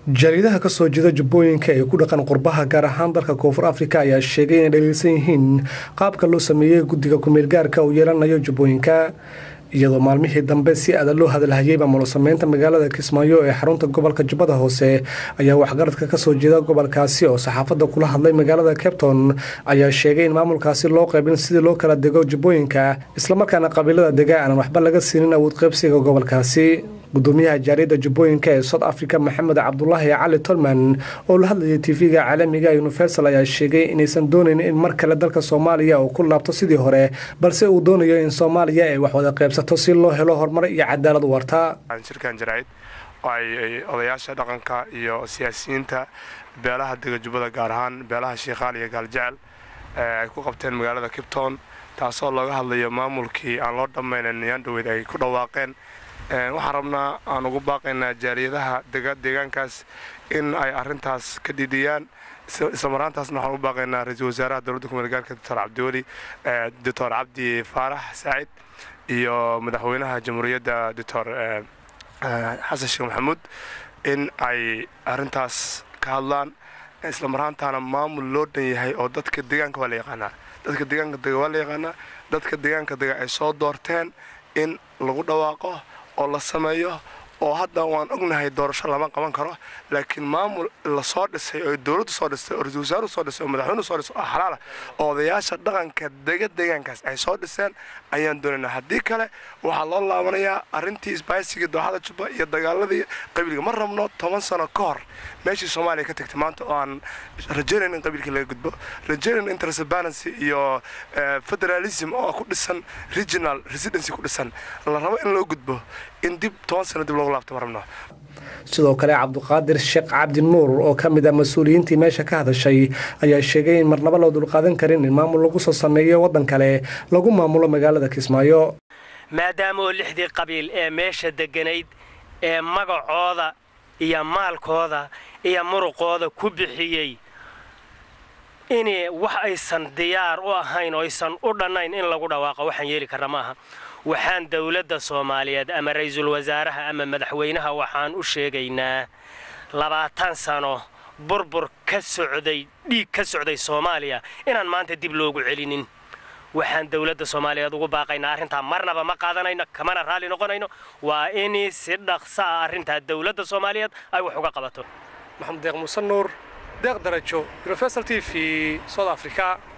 jariidaha ka soo jeeda jubbooyinka ee ku dhaqan qurbaha gaar ahaan dalka koonfur afrika ayaa sheegay inay dhaliilsan yihiin qaabka loo sameeyey guddiga kumeelgaarka uu yeelanayo jubbooyinka iyadoo maalmihii dambe si adag loo hadalhayay maamulo sameynta magaalada kismaayo ee xarunta gobolka jubbada hoose ayaa waxgaradka kasoo jeeda gobolkaasi oo saxaafadda kula hadlay magaalada cabton ayaa sheegay in maamulkaasi loo qaybin sidii loo kala dego jubbooyinka islamarkaana qabiilada dega aanan waxba laga siinin awood qaybsiga gobolkaasi gudoomiyaha jaariyadda jubbooyinka ee south africa maxamed cabdulaahi cali tolman oo la hadlayay tv-ga caalamiga universal ayaa sheegay inaysan doonayn in mar kale dalka soomaaliya uu ku laabto sidii hore balse uu doonayo in soomaaliya ay wax wada qaybsato si loo helo horumar iyo cadaalad u warta shirkan jaraa'id oo ay odayaasha dhaqanka iyo siyaasiyiinta beelaha dega jubbada gaar ahaan beelaha shiikhaal iyo gaaljecel ay ku qabteen magaalada kipton taasoo looga hadlayo maamulkii aan loo dhammaynan yaandhaweyd ay ku dhawaaqeen waxaan rabnaa aan ugu baaqaynaa jaaliyadaha deegaankaas in ay arintaas ka dhidhiyaan islamaraantaasna waxaan ugu baaqaynaa ra-iisul wasaaraha dowladda kumeelgaarka doctor cabdiweli doctor cabdi faarax saacid iyo madaxweynaha jamhuuriyadda doctor xasan sheekh maxamuud in ay arintaas ka hadlaan islamaraantaana maamul loo dhan yahay oo dadka deegaanka waa la yaqaanaa dadka deegaanka dega waa la yaqaanaa dadka deegaanka dega ay soo doorteen in lagu dhawaaqo oo la sameeyo oo hadda waan ognahay doorasho lama qaban karo laakiin maamul la soo dhisay oo dowladdu soo dhistay oo ra-isul wasaaruhu soo dhisay oo madaxweynuhu soo dhisay oo xalaala oo odayaasha dhaqanka dega deegaankaas ay soo dhiseen ayaan doonaynaa haddii kale waxaa loo laabanayaa arrintii isbaaysigii dooxada jubba iyo dagaaladii qabiilka ma rabno toban sano ka hor meeshii soomaaliya ka tagtay maanta oo aan rajaynayn in qabiilkii laga gudbo rajaynayn in transparency iyo federalism oo ku dhisan regional residency ku dhisan la rabo in loo gudbo in dib toban sano dib loogu laabto ma rabno sidoo kale cabduqaadir sheekh cabdi nuur oo ka mid ah mas-uuliyiintii meesha ka hadashay ayaa sheegay in marnaba loo dulqaadan karin in maamul lagu soo sameeyo waddan kale lagu maamulo magaalada kismaayo maadaama oo lixdii qabiil ee meesha degganayd ee magacooda iyo maalkooda iyo muruqooda ku bixiyey in wax aysan diyaar u ahayn oo aysan u dhannayn in lagu dhawaaqo waxaan yeeli karna ma aha waxaan dowladda soomaaliyeed ama ra-iisul wasaaraha ama madaxweynaha waxaan u sheegaynaa labaatan sano burbur ka socday dhiig ka socday soomaaliya inaan maanta dib loogu celinin waxaan dowladda soomaaliyeed ugu baaqaynaa arrintaa marnaba ma qaadanayno kamana raalli noqonayno waa in si dhaqsa ah arrintaa dowladda soomaaliyeed ay wax uga qabato maxamed deeq muuse nuur deeq darajo universal t v south africa